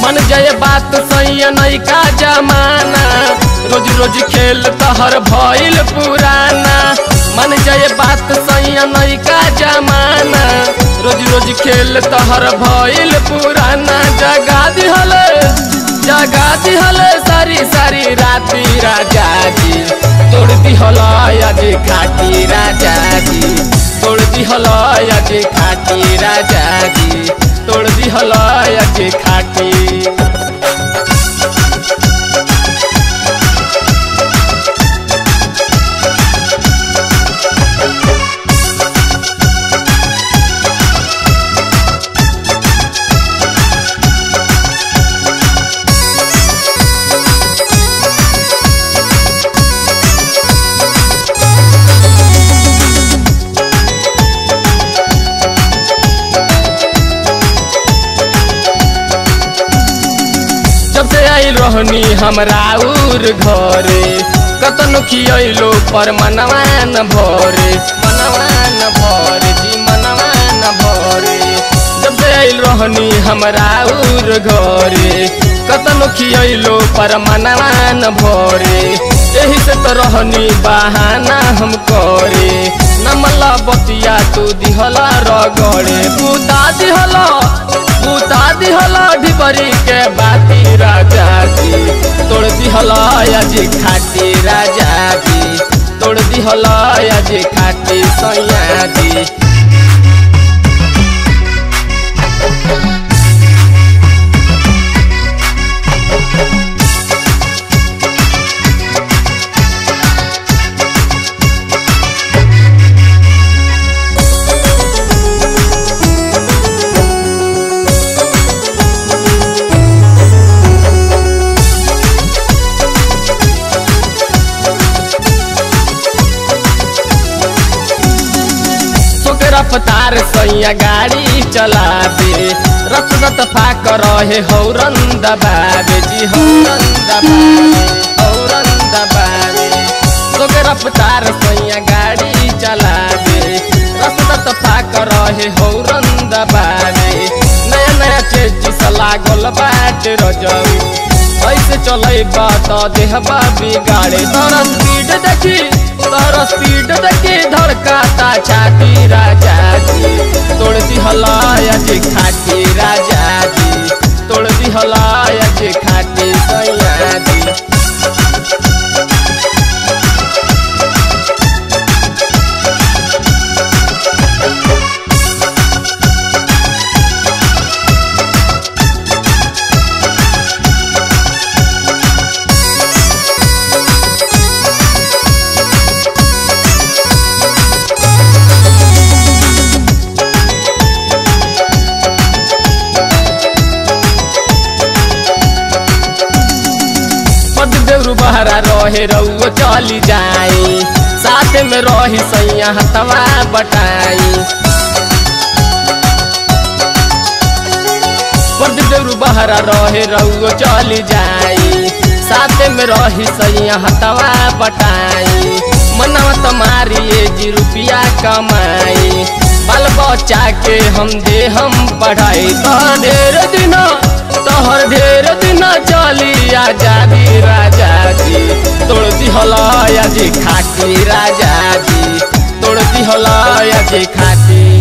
मन जय बात सही नैका जमाना रोज रोज खेल तहर भइल पुराना मन जय बात सही नैका जमाना रोज रोज खेल तहर भइल पुराना जगा दिहल जगा दिहल सारी सारी राती राजा जी तोड़ दिहल आज खाटी राजा जी तोड़ दिहल आज खाटी राजा जी तोड़ दिहल आज खाटी जब से आइल रहनी हमरा उर घरे कतनो खियलो पर मनवा न भरे मनवा न भरे जी मनवा न भरे जब से आइल रहनी हमरा उर घरे कतनो खियलो पर मनवा न भरे एही से तो रहनी बहाना हम करे नमला बतिया तू दिहला रगड़े बुता दिहला बुता दिहला ढिबरी के बाती राजा जी तोड़ दिहला आज खाटी राजा जी तोड़ दिहला आज खाटी सैया जी सोके रफ्तार सैया गाड़ी चला दे रत रत फाक रहे हौरन दबावे जी हौरन दबावे हौरन दबावे सोके रफ्तार सैया गाड़ी चला दे रत रत फाक रहे हौरन दबावे नया नया चेची लागल बाट रजऊ ऐसे चले बात देहबा बिगाड़े तोरा स्पीड देखी तोरा स्पीड देखी धड़काता छाती राजा जी तोड़ दी हलाया जी खाटी राजा जी तोड़ दी हलाया जी खाटी सैया जी पद देवरु बहरा रहे रउओ चली जाई साथ में रही सैया हतवा बटाई पद देवरु बहरा रहे रउओ चली जाई साथ में रही सैया हतवा बटाई मनवा तुम्हारी ये जी रुपया कमाई बाल बच्चा के हम दे हम पढ़ाई तो ढेर दिन तोहर ढेर दिन चली आजादी राजा जी तोड़ दिहला जी खाटी राजा जी तोड़ दिहला जी खाटी